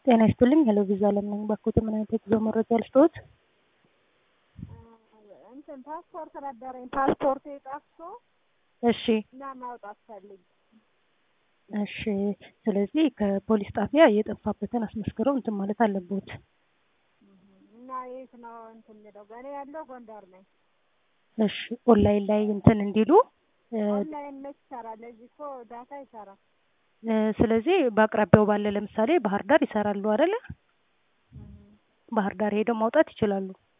ጤና ይስጥልኝ ሄሎ ቪዛ አለም ነኝ። ባክዎት ምን አይነት የጉዞ መረጃ ልስጥዎት? እንትን ፓስፖርት ነበረኝ ፓስፖርቴ ጠፍቶ እሺ እና ማውጣት ፈልግ እሺ። ስለዚህ ከፖሊስ ጣቢያ የጠፋበትን አስመስክረው እንትን ማለት አለብዎት። እና የት ነው እንትን የምለው? እኔ ያለው ጎንደር ነኝ። እሺ ኦንላይን ላይ እንትን እንዲሉ እ፣ ኦንላይን መች ይሰራል? እዚህ እኮ ዳታ ይሰራል። እ፣ ስለዚህ በአቅራቢያው ባለ ለምሳሌ ባህር ዳር ይሰራሉ አይደለ? ባህር ዳር ሄደው ማውጣት ይችላሉ።